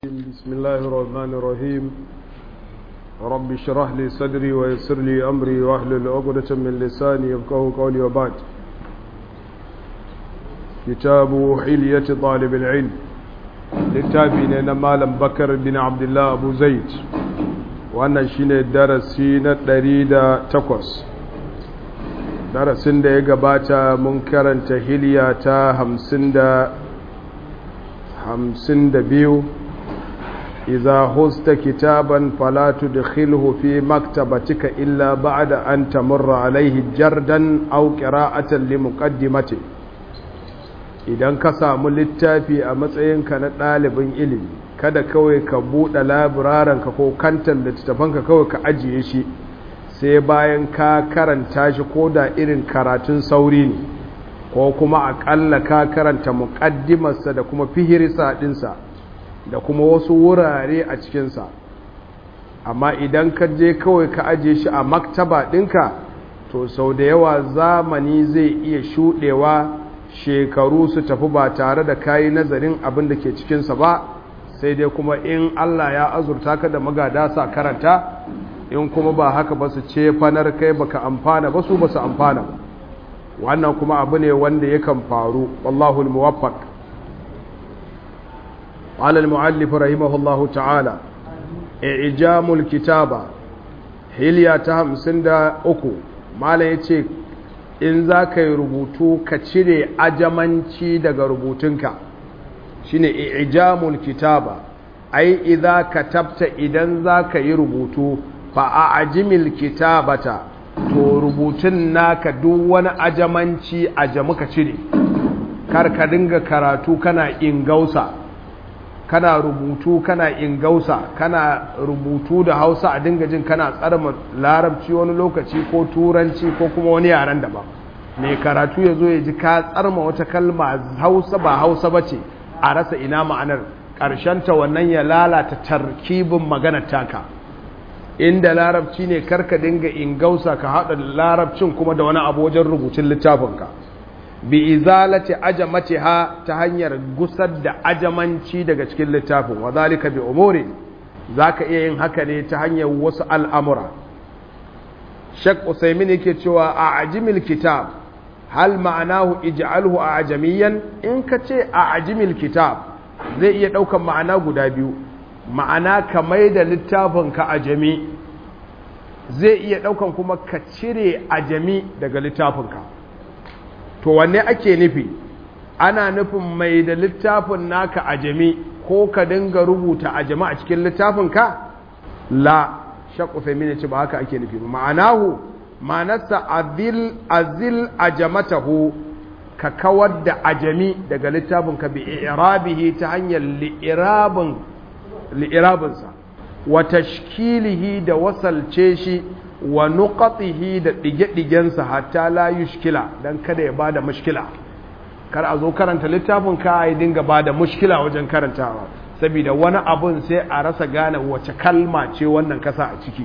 بسم الله الرحمن الرحيم رب اشرح لي صدري ويسر لي أمري واحلل عقدة من لساني يفقهوا قولي وبعد كتاب حلية طالب العلم للتابعين مالم بكر بن عبد الله أبو زيد wannan shine darasi na ɗari da takwas darasin da ya gabata mun karanta hiliya ta hamsin da hamsin da biyu إذا هزت كتابا فلا تدخله في مكتبتك إلا بعد أن تمر عليه جردا أو قراءة لمقدمته idan ka samu littafi a matsayinka na ɗalibin ilimi kada kawai ka buɗe laburarenka ko kantan littattafanka kawai ka ajiye shi sai bayan ka karanta shi ko da irin karatun sauri ne ko kuma aƙalla ka karanta muƙaddimarsa da kuma fihirisa ɗinsa da kuma wasu wurare a cikinsa amma idan ka je kawai ka ajiye shi a maktaba ɗinka to sau da yawa zamani zai iya shuɗewa shekaru su tafi ba tare da kayi nazarin abin da ke cikinsa ba sai dai kuma in Allah ya azurta ka da magada sa karanta in kuma ba haka ba su ce fanar kai baka amfana ba su ba su amfana ba wannan kuma abu ne wanda yakan faru wallahul muwaffaq قال المؤلف رحمه الله تعالى إعجام الكتابة هليا تهم سندا أكو ما لا يتشيك in za ka yi rubutu ka cire ajamanci daga rubutunka shine ijamul kitaba ai idza katabta idan za ka yi rubutu fa a ajimil kitabata to rubutun naka duk wani ajamanci ajamu ka cire kar ka dinga karatu kana ingausa kana rubutu kana ingausa kana rubutu da hausa a dinga jin kana tsarma larabci wani lokaci ko turanci ko kuma wani yaren daban mai karatu ya zo ya ji ka tsarma wata kalma hausa ba hausa ba ce a rasa ina ma'anar ta wannan ya lalata tarkibin maganar taka inda larabci ne karka dinga ingausa ka haɗa larabcin kuma da wani abu wajen rubutun littafinka bi izalati ajamatiha ta hanyar gusar da ajamanci daga cikin littafin wa zalika bi umuri zaka iya yin haka ne ta hanyar wasu al'amura Sheikh Usaimin yake cewa a ajimil kitab hal ma'anahu ij'alhu a ajamiyan in ka ce a ajimil kitab zai iya daukan ma'ana guda biyu ma'ana ka mai da littafin ka ajami zai iya daukan kuma ka cire ajami daga littafinka to wanne ake nufi ana nufin mai da littafin naka a jami ko ka dinga rubuta a jama a cikin littafinka la shakku femini ce ba haka ake nufi ba ma'anahu ma'anarsa azil azil ajamatahu ka kawar da ajami daga littafinka bi irabihi ta hanyar li'irabin li'irabinsa wa tashkilihi da wasalce shi wa nuqatihi da dige-digensa hatta la yushkila dan kada ya bada mushkila kar a zo karanta littafin ka ya dinga bada mushkila wajen karantawa saboda wani abun sai a rasa gane wace kalma ce wannan kasa a ciki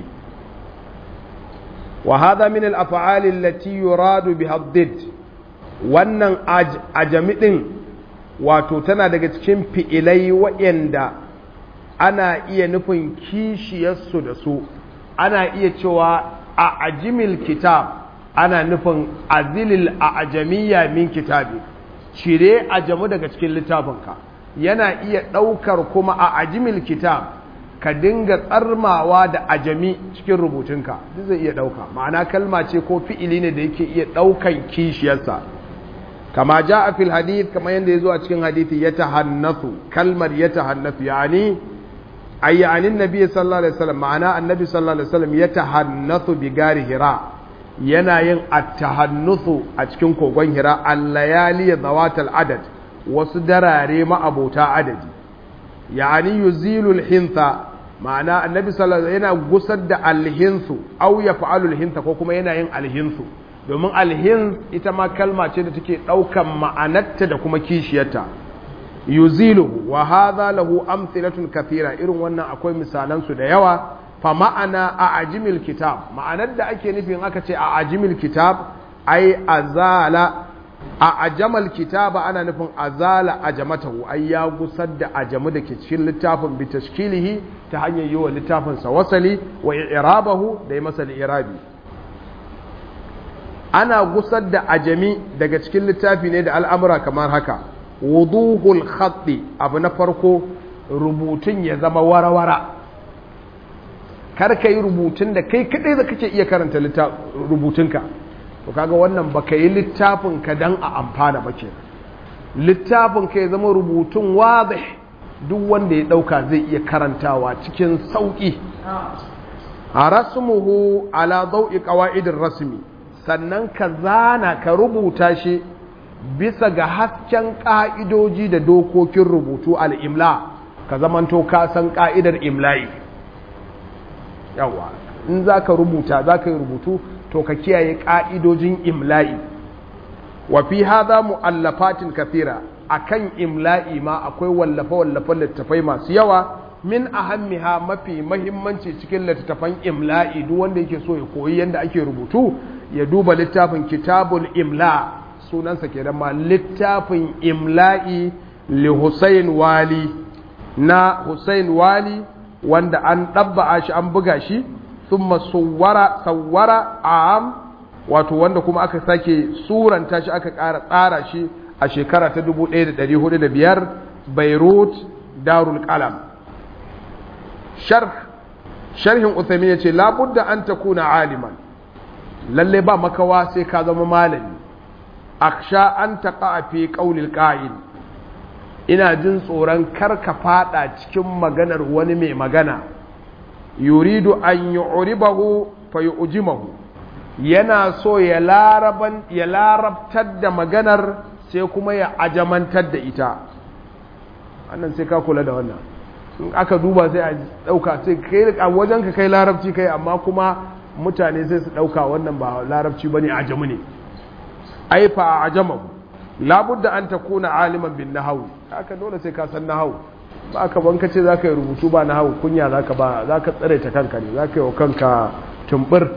wa hadha min al-af'al allati yuradu biha ad wannan ajami din wato tana daga cikin fi'ilai waɗanda ana iya nufin kishiyarsu da su ana iya cewa a ajimil kitab ana nufin azilil a ajamiya min kitabi cire ajamu daga cikin littafinka yana iya ɗaukar kuma a ajimil kitab ka dinga tsarmawa da ajami cikin rubutunka duk zai iya ɗauka ma'ana kalma ce ko fi'ili ne da yake iya ɗaukan kishiyarsa kama ja a fil hadith kamar yadda ya zo a cikin hadithi ya tahannasu kalmar ya tahannasu yani ay yani annabi sallallahu alaihi wasallam ma'ana annabi sallallahu alaihi wasallam ya tahannathu bi gari hira yana yin at-tahannuthu a cikin kogon hira al-layali zawatal adad wasu darare ma'abota adadi yani yuzilu al-hintha ma'ana annabi sallallahu alaihi yana gusar da al-hinthu aw yaf'alu al-hintha ko kuma yana yin al-hinthu domin al-hinth ita ma kalma ce da take daukan ma'anarta da kuma kishiyarta yuziluhu wa hadha lahu amthilatun kathira irin wannan akwai misalan su da yawa fa ma'ana a ajimil kitab ma'anar da ake nufi in aka ce a ajimil kitab ai azala a ajamal kitaba ana nufin azala ajamatahu ai ya gusar da ajamu da ke cikin littafin bi tashkilihi ta hanyar yi wa littafin sa wasali wa i'rabahu da yi masa irabi ana gusar da ajami daga cikin littafi ne da al'amura kamar haka wuduhul khatti abu na farko rubutun ya zama warawara kar ka yi rubutun da kai kadai da kake iya karanta rubutunka to kaga wannan baka yi littafin ka dan a amfana ba ke littafin ka ya zama rubutun wadih duk wanda ya dauka zai iya karantawa cikin sauki a rasmuhu ala dau'i qawaidir rasmi sannan ka zana ka rubuta shi bisa ga hasken ka'idoji da dokokin rubutu al-imla ka zamanto ka san ka'idar imla'i yawa in zaka rubuta zaka yi rubutu to ka kiyaye ƙa'idojin imla'i wa fi haza mu'allafatin kafira akan imla'i ma akwai wallafe-wallafen littattafai masu yawa min ahammiha mafi mahimmanci cikin littattafan imla'i duk wanda yake so ya koyi yadda ake rubutu ya duba littafin kitabul imla sunansa ke ma littafin imla'i li Hussein Wali na Hussein Wali wanda an ɗabba'a shi an buga shi thumma sawwara sawwara am wato wanda kuma aka sake suranta shi aka ƙara tsara shi a shekara ta 1405 Beirut Darul Qalam sharh sharhin Uthaymeen yace la budda an takuna aliman lalle ba makawa sai ka zama malami aksha an taqa fi qawlil qa'il ina jin tsoron kar ka fada cikin maganar wani mai magana yuridu an yu'ribahu fa yu'jimahu yana so ya laraban ya larabtar da maganar sai kuma ya ajamantar da ita wannan sai ka kula da wannan in aka duba sai a dauka sai kai a wajen ka kai larabci kai amma kuma mutane sai su dauka wannan ba larabci bane ajamu ne ai fa ajamahu labudda an takuna aliman bin nahwi haka dole sai ka san nahwu ba ka ban kace zaka yi rubutu ba nahwu kunya zaka ba zaka tsare ta kanka ne zaka yi wa kanka tumbur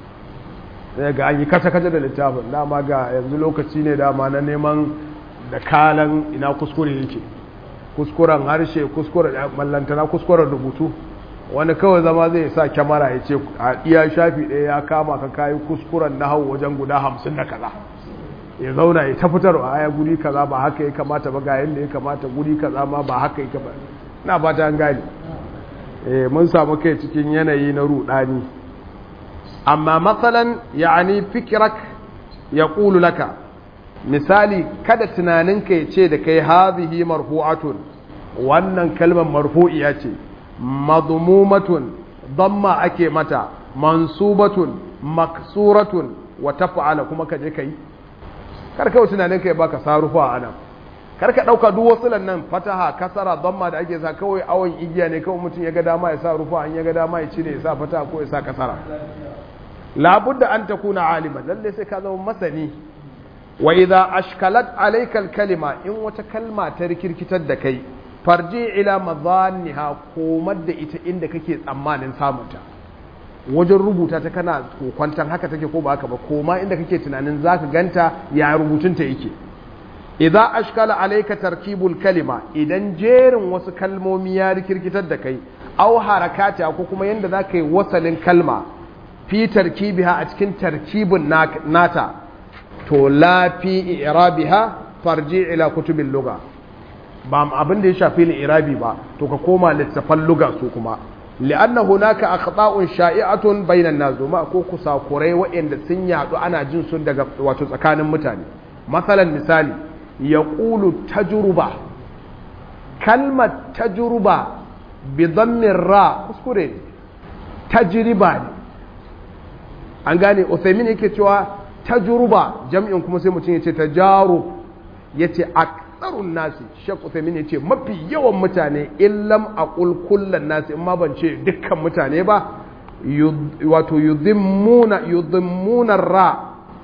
sai ga an yi kasa kasa da littafin dama ga yanzu lokaci ne dama na neman da kalan ina kuskure yake kuskuren harshe kuskuren mallantana kuskuren rubutu wani kawai zama zai sa kyamara ya ce a iya shafi ɗaya ya kama ka kayi kuskuren na hau wajen guda hamsin da kaza ya zauna ya ta fitarwa aya guri kaza ba haka ya kamata ba ga yadda ya kamata guri kaza ma ba haka ya kamata na ba ta gani mun samu kai cikin yanayi na rudani amma matsalan ya'ani fikirak ya ƙulu laka misali kada tunaninka ya ce da kai hazihi marfu'atun wannan kalmar marfu'iya ce madmumatun damma ake mata mansubatun maksuratun wa taf'ala kuma ka je kai kar kawai tunaninka ya baka sarufa a nan kar ka dauka duk wasu nan fataha kasara damma da ake sa kawai awon igiya ne kawai mutum ya ga dama ya sa rufa an ya ga dama ya cire ya sa fataha ko ya sa kasara labudda an takuna aliman lalle sai ka zama masani wa idza ashkalat alayka kalima in wata kalma ta rikirkitar da kai farji ila madhanniha komar da ita inda kake tsammanin samunta wajen rubuta ta kana kokwantan haka take ko ba haka ba koma inda kake tunanin zaka ganta ya rubutunta yake idza ashkala alayka tarkibul kalima idan jerin wasu kalmomi ya rikirkitar da kai aw harakata ko kuma yanda zaka yi wasalin kalma fi tarkibiha a cikin tarkibin nata to la fi irabiha farji ila kutubil lugha ba abin da ya shafi irabi ba to ka koma littafan lugha su kuma li'anna hunaka akhta'un sha'i'atun bainan nas ma ko kusakurai waɗanda sun yadu ana jin su daga wato tsakanin mutane masalan misali yaqulu tajruba kalmar tajruba bi dhammin ra kuskure tajriba ne an gane Uthaymin yake cewa tajruba jam'in kuma sai mutum yace tajarub yace aktharun nasi Sheikh Uthaymin yace mafi yawan mutane illam aqul kullan nasi in ma ban ce dukkan mutane ba wato yudhimmuna yudhimmuna ra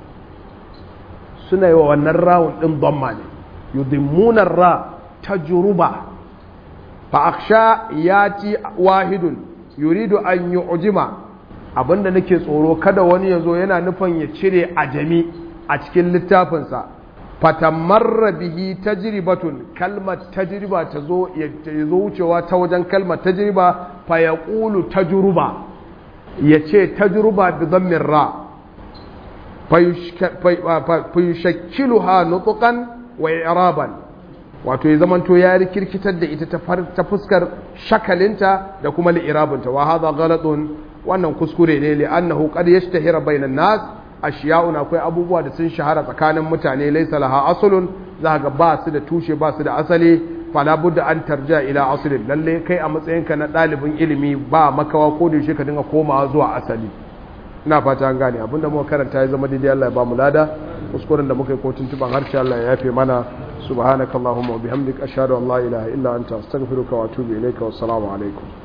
suna yi wa wannan rawun din dhamma ne yudhimmuna ra tajruba fa aksha yati wahidun yuridu an yu'jima abinda nake tsoro kada wani ya zo yana nufin ya cire ajami a cikin littafinsa fatamarra bihi tajribatun kalmar tajriba ta zo ya zo wucewa ta wajen kalmar tajriba fa yaqulu tajruba yace tajruba bi dhammin ra fa yushakkiluha nutqan wa i'raban wato ya zamanto ya rikirkitar da ita ta fuskar shakalinta da kuma li'irabinta wa hadha ghalatun wannan kuskure ne li annahu qad yashtahira bainan nas ashiya'un akwai abubuwa da sun shahara tsakanin mutane laysa laha aslun za ga ba su da tushe ba su da asali fala budda an tarja ila aslin lalle kai a matsayinka na ɗalibin ilimi ba makawa ko da shi ka dinga komawa zuwa asali ina fata an gane abinda muka karanta ya zama daidai Allah ya ba mu lada kuskuren da muka yi ko tuntuban harshe Allah ya yafe mana subhanakallahumma wa bihamdika ashhadu an la ilaha illa anta astaghfiruka wa atubu ilayka wa assalamu alaikum